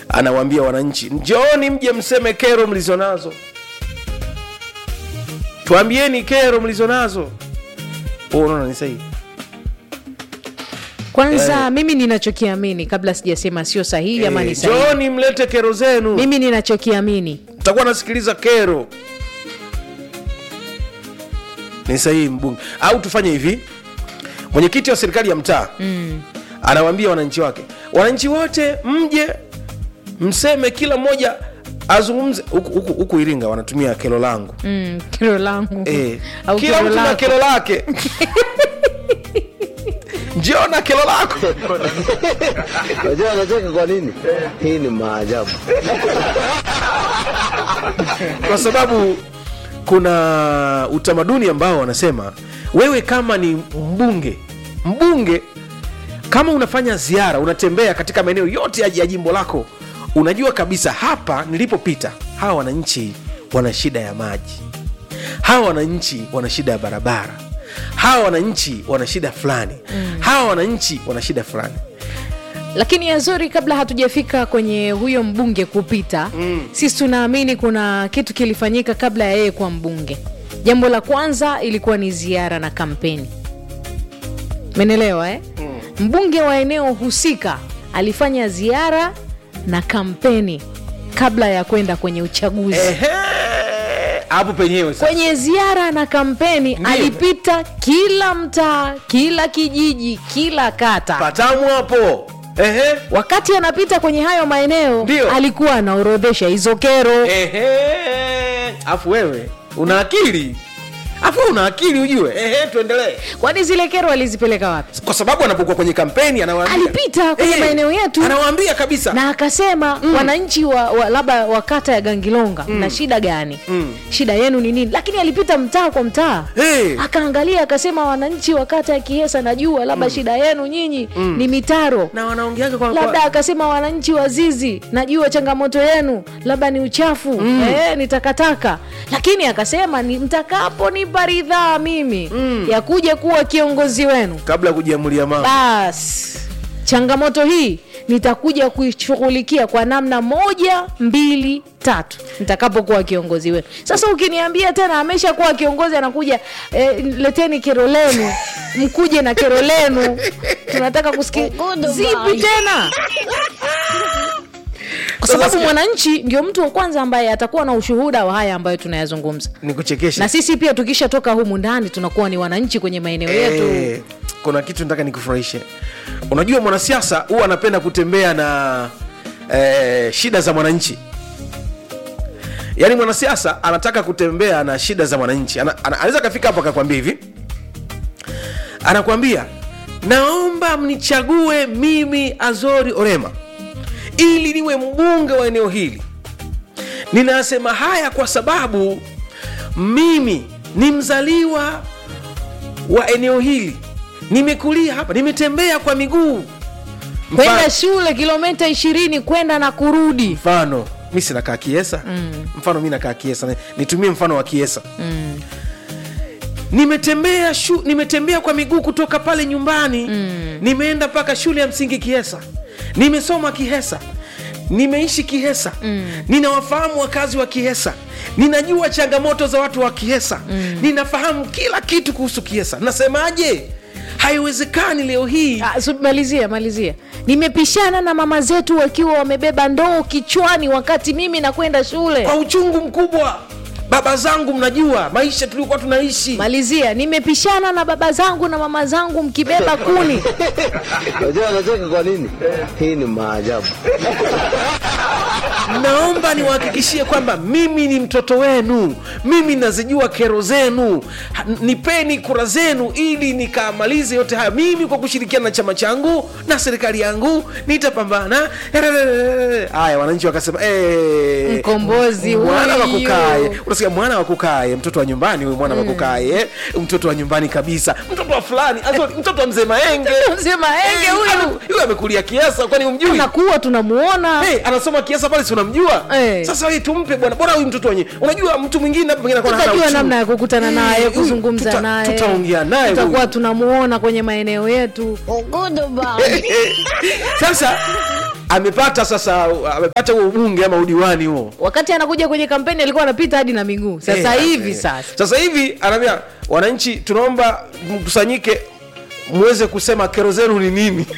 anawaambia wananchi njooni mje mseme kero mlizonazo tuambieni kero mlizonazo Oh, unaona ni sahihi kwanza mimi ninachokiamini kabla sijasema sio sahihi ama ni Eh, sahihi njooni mlete kero zenu mimi ninachokiamini takuwa nasikiliza kero ni sahihi mbunge au tufanye hivi mwenyekiti wa serikali ya mtaa mm. anawaambia wananchi wake wananchi wote mje mseme kila mmoja azungumze huku- huku huku iringa wanatumia kero langu mm, kero langu eh, au kila kero mtu na lako. kero lake njio na kero lako Unajua anacheka kwa nini? Hii ni maajabu. kwa sababu kuna utamaduni ambao wanasema wewe kama ni mbunge mbunge kama unafanya ziara unatembea katika maeneo yote ya ya jimbo lako unajua kabisa hapa nilipopita hawa wananchi wana shida ya maji hawa wananchi wana shida ya barabara hawa wananchi wana shida fulani mm. hawa wananchi wana shida fulani lakini yazori kabla hatujafika kwenye huyo mbunge kupita mm. sisi tunaamini kuna kitu kilifanyika kabla ya yeye kuwa mbunge jambo la kwanza ilikuwa ni ziara na kampeni menelewa eh? mm. mbunge wa eneo husika alifanya ziara na kampeni kabla ya kwenda kwenye uchaguzi Ehe, hapo penyewe sasa. kwenye ziara na kampeni Ndiyo. alipita kila mtaa kila kijiji kila kata patamu hapo Ehe. wakati anapita kwenye hayo maeneo Ndiyo. alikuwa anaorodhesha hizo kero Ehe. afu wewe una akili afu wewe una akili ujue Ehe, tuendelee kwani zile kero alizipeleka wapi kwa sababu anapokuwa kwenye kampeni anawaambia Alipita kwenye Eh, maeneo yetu. anawaambia kabisa na akasema mm. wananchi wa, wa labda wa kata ya gangilonga mm. na shida gani Mm. shida yenu ni nini lakini alipita mtaa kwa mtaa Eh. akaangalia akasema wananchi wa kata ya kihesa najua labda shida yenu nyinyi ni mitaro na wanaongeaga kwa, labda kwa... akasema wananchi wa zizi najua changamoto yenu labda ni uchafu mm. eh, ni takataka lakini akasema ni mtakaponipa ridhaa mimi mm. ya kuja kuwa kiongozi wenu kabla ya kujiamulia mama basi changamoto hii nitakuja kuishughulikia kwa namna moja mbili tatu nitakapokuwa kiongozi wenu sasa ukiniambia tena amesha kuwa kiongozi anakuja eh, leteni kero lenu mkuje na kero lenu tunataka kusikia zipi tena kwa Sasa sababu sikia- mwananchi ndio mtu wa kwanza ambaye atakuwa na ushuhuda wa haya ambayo tunayazungumza ni kuchekesha na sisi pia tukishatoka humu ndani tunakuwa ni wananchi kwenye maeneo yetu Eh, kuna kitu nataka nikufurahishe unajua mwanasiasa huwa anapenda kutembea na eh, shida za mwananchi yaani mwanasiasa anataka kutembea na shida za mwananchi ana, ana, anaweza akafika hapo akakwambia hivi anakwambia naomba mnichague mimi azori orema ili niwe mbunge wa eneo hili ninasema haya kwa sababu mimi ni mzaliwa wa eneo hili nimekulia hapa nimetembea kwa miguu kwenda Mfano- shule kilomita ishirini kwenda na kurudi mfano mi sinakaa kiesa mm. mfano mi nakaa kiesa Ni- nitumie mfano wa kiesa mm. nimetembea shu, nimetembea kwa miguu kutoka pale nyumbani mm. nimeenda mpaka shule ya msingi kihesa nimesoma kihesa nimeishi kihesa mm. ninawafahamu wakazi wa kihesa ninajua changamoto za watu wa kihesa mm. ninafahamu kila kitu kuhusu kihesa nasemaje haiwezekani leo hii Ah, su- malizia malizia nimepishana na mama zetu wakiwa wamebeba ndoo kichwani wakati mimi nakwenda shule kwa uchungu mkubwa baba zangu mnajua maisha tuliokuwa tunaishi malizia nimepishana na baba zangu na mama zangu mkibeba kuni Unajua anacheka kwa nini? Hii ni maajabu. naomba niwahakikishie kwamba mimi ni mtoto wenu mimi nazijua kero zenu Ha- nipeni kura zenu ili nikamalize yote haya mimi kwa kushirikiana na chama changu na serikali yangu nitapambana haya wananchi wakasema "Eh, Mkombozi mwana wa huyu." kukae unasikia mwana wa kukae mtoto wa nyumbani huyu mwana wa kukae eh, mtoto wa nyumbani kabisa mtoto wa fulani Azori, mtoto wa mzee maenge Mzee Maenge Eh, huyu. ame- huyu amekulia kiasa kwani umjui nakuwa tunamuona hey, anasoma kiasa pale si unamjua Eh. sasa wewe tumpe bwana bora huyu mtoto wenye unajua mtu mwingine hapa pengine anakuwa hana tutajua uchungu. namna ya kukutana naye Eh, huyu kuzungumza tuta- naye tutaongea naye tutakuwa huyu. tunamuona kwenye maeneo yetu sasa amepata sasa amepata huo ubunge ama udiwani huo wakati anakuja kwenye kampeni alikuwa anapita hadi na miguu sasa Eh, hivi eh. sasa sasa hivi anaambia wananchi tunaomba mkusanyike muweze kusema kero zenu ni nini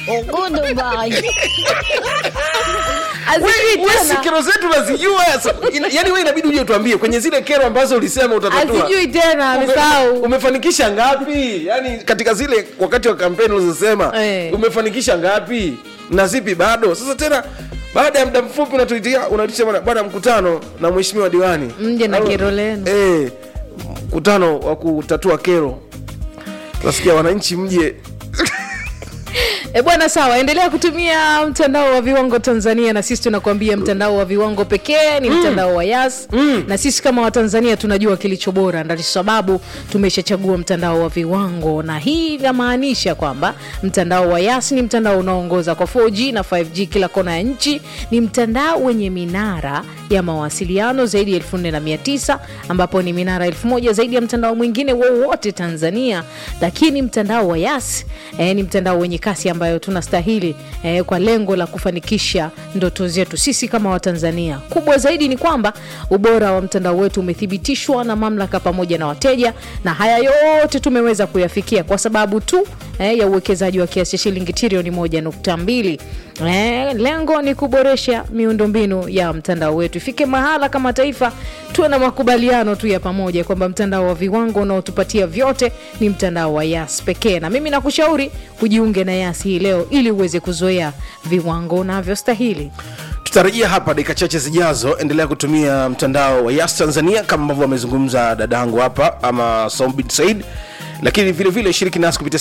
Hazijui We- we si tena. kero zetu nazijua Ina- yaani we inabidi uje tuambie kwenye zile kero ambazo ulisema utatatua Hazijui tena Ume- amesahau umefanikisha ngapi yaani katika zile wakati wa kampeni ulizosema Eh. umefanikisha ngapi na zipi bado sasa tena baada ya muda mfupi unatuitia unaitisha bwana- bwana mkutano na mheshimiwa diwani Mje na Au- kero lenu. eh, mkutano wa kutatua kero nasikia wananchi mje E bwana, sawa, endelea kutumia mtandao wa viwango Tanzania, na sisi tunakuambia mtandao wa viwango pekee ni mtandao wa Yas na sisi kama Watanzania tunajua kilicho bora, ndio sababu tumeshachagua mtandao wa viwango, na hii inamaanisha kwamba mtandao wa Yas ni mtandao unaoongoza kwa 4G na 5G kila kona ya nchi. Ni mtandao wenye minara ya mawasiliano zaidi ya 4900 ambapo ni minara 1000 zaidi ya mtandao mwingine wowote Tanzania, lakini mtandao wa Yas eh, ni mtandao wenye kasi ambayo tunastahili eh, kwa lengo la kufanikisha ndoto zetu sisi kama Watanzania. Kubwa zaidi ni kwamba ubora wa mtandao wetu umethibitishwa na mamlaka pamoja na wateja, na haya yote tumeweza kuyafikia kwa sababu tu eh, ya uwekezaji wa kiasi cha shilingi trilioni moja nukta mbili. Eh, lengo ni kuboresha miundombinu ya mtandao wetu, ifike mahala kama taifa tuwe na makubaliano tu ya pamoja kwamba mtandao wa viwango unaotupatia vyote ni mtandao wa Yas pekee, na mimi nakushauri ujiunge na Yas hii leo ili uweze kuzoea viwango unavyostahili. tutarejea hapa dakika chache zijazo endelea kutumia mtandao wa yas tanzania kama ambavyo amezungumza dadangu hapa ama Saumbin said lakini vile vile shiriki nasi kupitia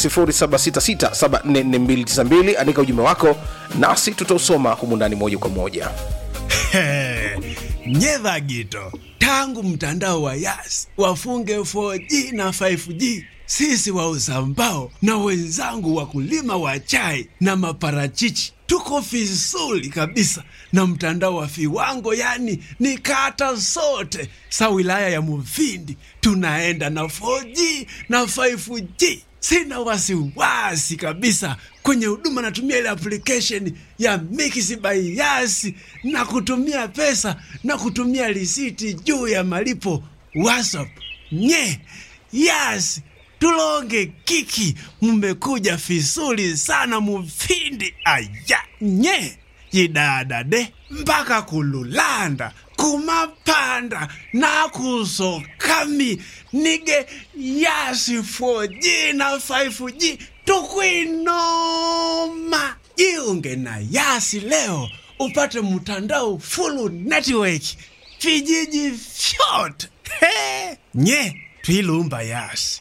0766744292 andika ujumbe wako nasi tutausoma humu ndani moja kwa moja nyedha gito tangu mtandao wa yas wafunge 4G na 5G sisi wauza mbao na wenzangu wakulima wa chai na maparachichi tuko vizuri kabisa na mtandao wa viwango yani ni kata zote sa wilaya ya muvindi tunaenda na 4G na 5G sina wasiwasi kabisa kwenye huduma natumia ile application ya Mix by Yas na kutumia pesa na kutumia risiti juu ya malipo WhatsApp. Nye Yas tulonge kiki, mmekuja vizuri sana mufindi aya nye yidadade mpaka kululanda kumapanda nakusokami nige yasi 4G na 5G tukwinoma jiunge na yasi leo upate mtandao full network vijiji vyote He! nye twilumba yasi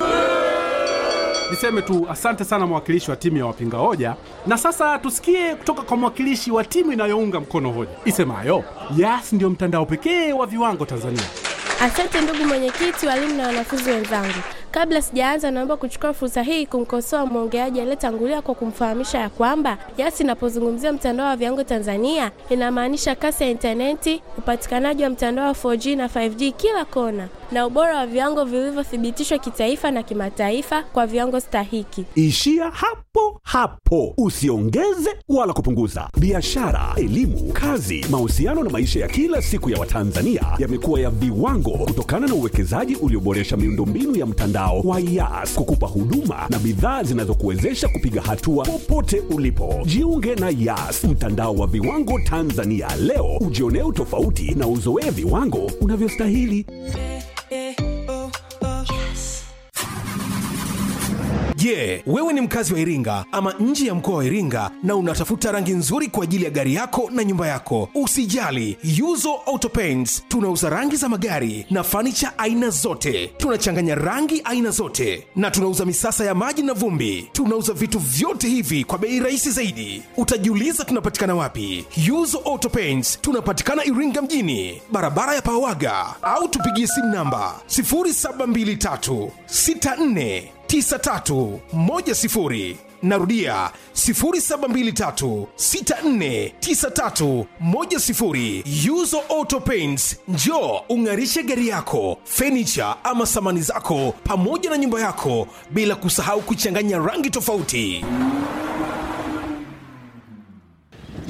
Niseme tu asante sana mwakilishi wa timu ya wapinga hoja, na sasa tusikie kutoka kwa mwakilishi wa timu inayounga mkono hoja isemayo Yas ndio mtandao pekee wa viwango Tanzania. Asante ndugu mwenyekiti, walimu na wanafunzi wenzangu. Kabla sijaanza, naomba kuchukua fursa hii kumkosoa mwongeaji aliyetangulia kwa kumfahamisha ya kwamba Yas inapozungumzia mtandao wa viwango Tanzania inamaanisha kasi ya intaneti, upatikanaji wa mtandao wa 4G na 5G kila kona, na ubora wa viwango vilivyothibitishwa kitaifa na kimataifa kwa viwango stahiki. Ishia hapo hapo, usiongeze wala kupunguza. Biashara, elimu, kazi, mahusiano na maisha ya kila siku ya Watanzania yamekuwa ya viwango kutokana na uwekezaji ulioboresha miundombinu ya mtandao wa Yas kukupa huduma na bidhaa zinazokuwezesha kupiga hatua popote ulipo. Jiunge na Yas, mtandao wa viwango Tanzania leo, ujionee utofauti na uzoee viwango unavyostahili. Je, wewe ni mkazi wa Iringa ama nje ya mkoa wa Iringa na unatafuta rangi nzuri kwa ajili ya gari yako na nyumba yako? Usijali, Yuzo Auto Paints tunauza rangi za magari na fanicha aina zote. Tunachanganya rangi aina zote na tunauza misasa ya maji na vumbi. Tunauza vitu vyote hivi kwa bei rahisi zaidi. Utajiuliza tunapatikana wapi? Yuzo Auto Paints tunapatikana Iringa mjini, barabara ya Pawaga, au tupigie simu namba 0723 64 9310 narudia 0723649310 yuzo auto paints njo ung'arishe gari yako fenicha ama samani zako pamoja na nyumba yako bila kusahau kuchanganya rangi tofauti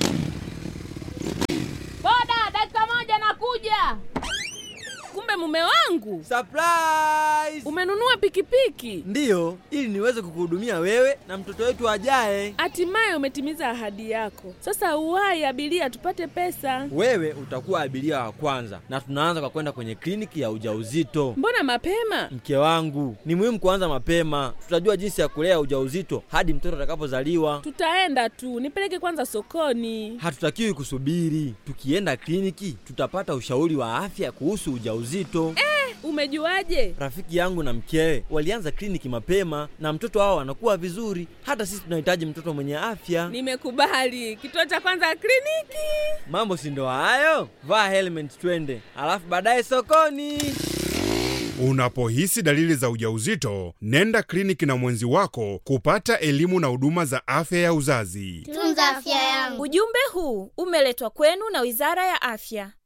mume wangu Surprise! umenunua pikipiki Ndiyo, ili niweze kukuhudumia wewe na mtoto wetu ajaye. hatimaye umetimiza ahadi yako sasa uwai abiria tupate pesa Wewe utakuwa abiria wa kwanza, na tunaanza kwa kwenda kwenye kliniki ya ujauzito. mbona mapema Mke wangu, ni muhimu kuanza mapema. Tutajua jinsi ya kulea ujauzito hadi mtoto atakapozaliwa. tutaenda tu nipeleke kwanza sokoni Hatutakiwi kusubiri. Tukienda kliniki, tutapata ushauri wa afya kuhusu ujauzito. umejuaje Rafiki yangu na mkewe walianza kliniki mapema na mtoto wao anakuwa vizuri. Hata sisi tunahitaji mtoto mwenye afya. nimekubali kituo cha kwanza kliniki Mambo si ndo hayo? Vaa helmet twende, alafu baadaye sokoni. Unapohisi dalili za ujauzito, nenda kliniki na mwenzi wako kupata elimu na huduma za afya ya uzazi. Tunza afya yangu. Ujumbe huu umeletwa kwenu na Wizara ya Afya.